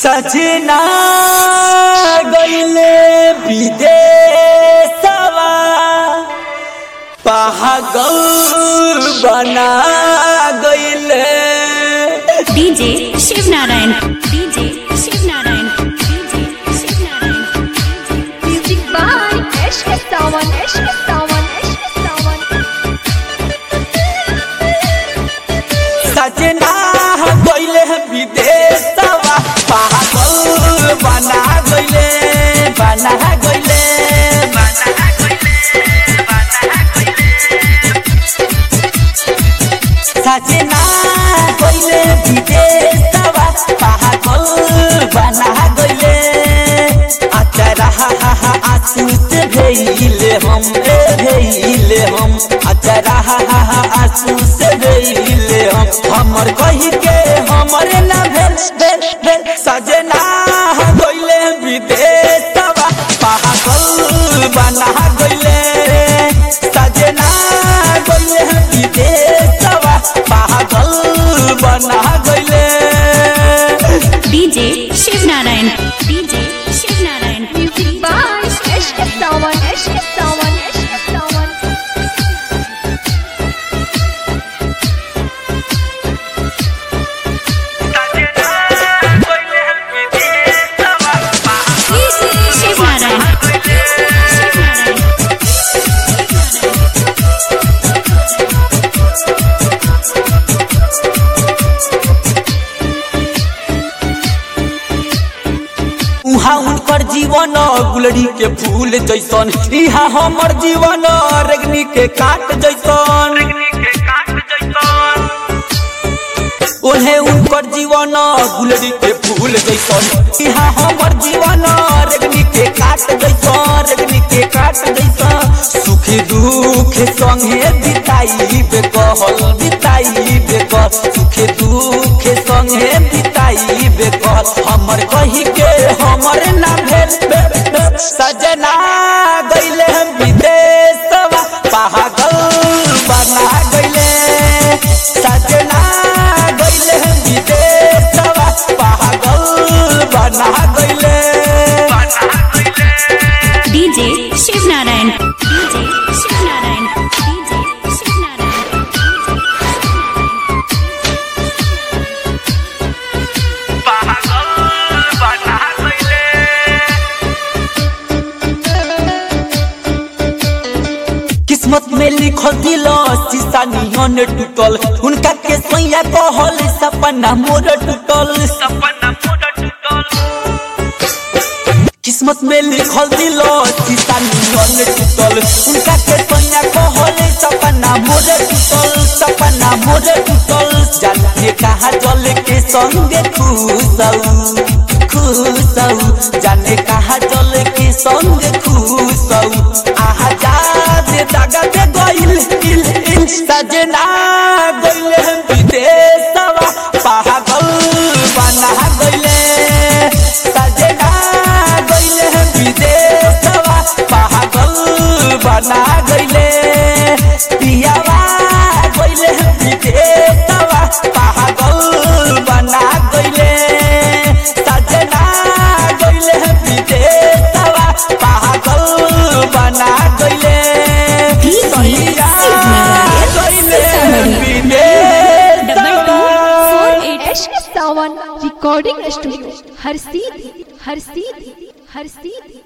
सजना गईले विदेशवा पागल बना गईले DJ Shiv Narayan DJ Shiv Narayan DJ Shiv Narayan Music by Ashka Sawan, Ashka Sawan, Ashka Sawan. सजना गईले विदेशवा पागल बना गईले बना गईले बना सजना गईले विदेशवा पागल बना गईले अचरा आंसू से भेले हम ए भेले हम अचरा आंसू से भेले हम हमर कही के हमरे ना भेल भेल भेल सजना गईले विदेशवा पागल बना गईले सजना गईले विदेशवा पागल बना गईले DJ Shiv Narayan DJ Shiv Narayan Music by Ashka Sawan, Ashka Sawan, Ashka Sawan. Shiv Narayan Shiv Narayan उहाँ उनकर जीवन गुलरी के फूल जैसन इहाँ हमर जीवन रेगनी के काट जैसन ओहे उनकर जीवन गुलरी के फूल जैसन इहाँ हमर जीवन रेगनी के काट जैसन रेगनी के काट जैसन सुख दुख संगे बिताई बे कहल बिताई बे कह सुख दुख संगे बिताई बे कहल हमर कही के हमर ना भेल भेल, भेल। सजना गईले हम विदेशवा पागल बना गईले सजना गईले हम विदेशवा पागल बना गईले DJ Shiv Narayan DJ Shiv Narayan DJ Shiv Narayan किस्मत में लिखल दिल शीशा नियन टूटल उनका के सैया कहल सपना मोर टूटल किस्मत में लिखल दिल शीशा नियन टूटल उनका के सैया कहल सपना मोर टूटल सपना मोर टूटल जाने कहा जल के संगे खुशऊ खुशऊ जाने कहा जल के संगे खुशऊ आहा जाद दागा दे गइल इल इल सजना गइले हम विदेशवा पागल बना गइले सजना गइले हम विदेशवा पागल बना गइले पियावा गइले हम विदेशवा पागल बना गइले सजना गइले हम विदेशवा पागल बना गइले सैया गइले हम डबल टू विदेशवा four eight Ashka Sawan Recording Studio. हर सीधी हर सीधी हर सीधी